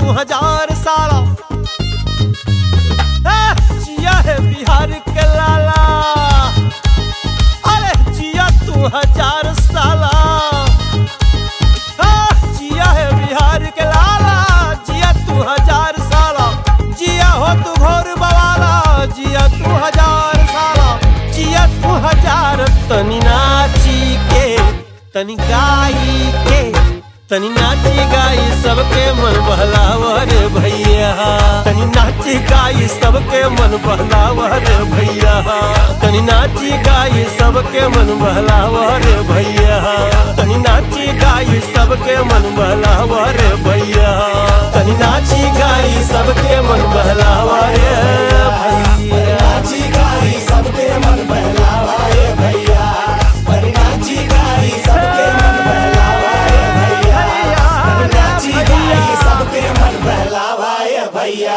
तू हजार साला ए, जिया है बिहार के लाला अरे जिया तू हजार साला ए, जिया है बिहार के लाला जिया तू हजार साला जिया हो तू घोर बवाला जिया तू हजार साला जिया तू हजार तनी नाची के तनी गाई के तनी नाची गाई सबके मन बहलावर भैया तनी नाची गाई सबके मन बहलावर भैया तनी नाची गाई सबके मन बहलावर भैया तनी नाची गाई सबके मन बहलावर भैया तनी नाची गाई सबके मन बहलावर भैया नाची गाई सबके मन बहलावाए भैया पर नाची गाई सबके मन बहलावाए भैया पर नाची गाई सबके मन बहलावाए भैया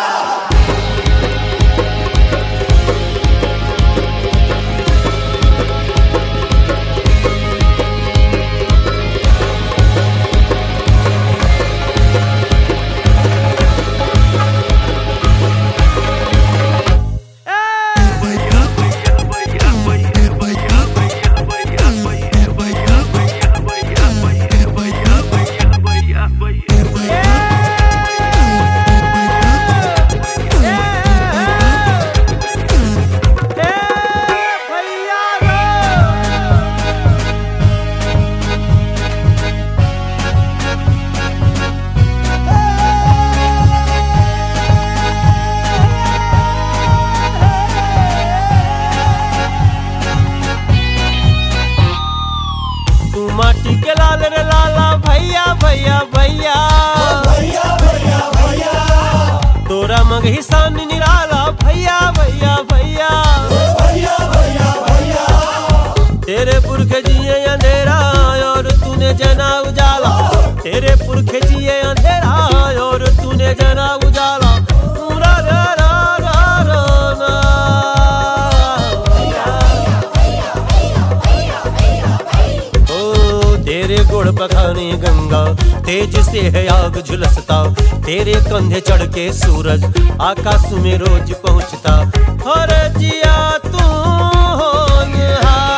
तू माटी के लाल रे लाला भैया भैया भैया भैया भैया भैया तोरा मगही सान निराला भैया भैया भैया भैया भैया भैया तेरे पुरख जिए अंधेरा और तूने जना उजाला तेरे पुरख जिए अंधेरा और तूने जना उजाला पूरा रा रा रा रा ना। ओ तेरे गुड़ पखाने गंगा तेज से है आग झुलसता तेरे कंधे चढ़ के सूरज आकाश में रोज पहुंचता हर जिया तू होनहार।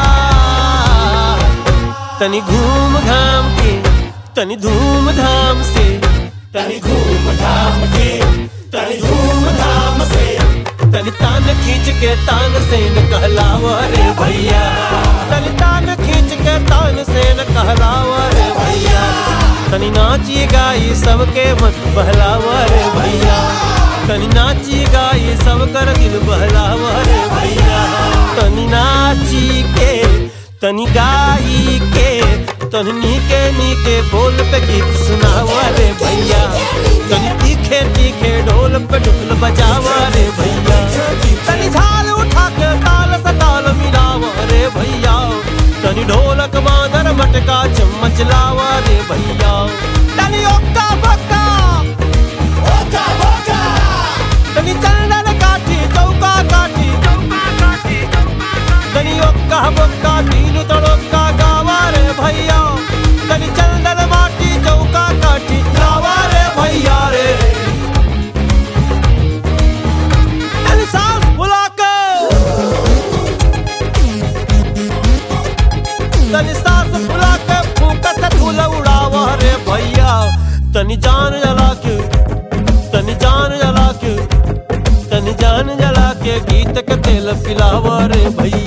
तनी घूम घाम के तनी धूम धाम से तनी घूम धाम के तनी धूम धाम से तनी तान खींच के तान से न कहलावा रे भैया तनी तान खींच के तान से न कहलावा रे भैया तनी नाची गाई सबके मन बहलावा रे भैया तनी नाची गाई सब कर दिल बहलावा रे भैया तनी नाची के तनी गाई के तनी नीके नीके बोल पे गीत सुनावा रे भैया तनी तीखे तीखे ढोल पे ढुकल बजावा रे भैया तनी झाल उठा के ताल से ताल मिलावा रे भैया तनी ढोलक मादर मटका चम्मच लावा रे भैया तनी ओक्का बक्का ओका बोका तनी चंदन काठी चौका काठी तनी ओक्का बक्का तीन तड़ोक्का गावा रे भैया तनी चंदन माटी चौका काठी लावा रे भैया रे तनी सांस फुला के तनी सांस फुला के फूका से फूल उड़ावा रे भैया तनी जान जला के तनी जान जला के तनी जान जला के गीत के तेल पिलावा रे भैया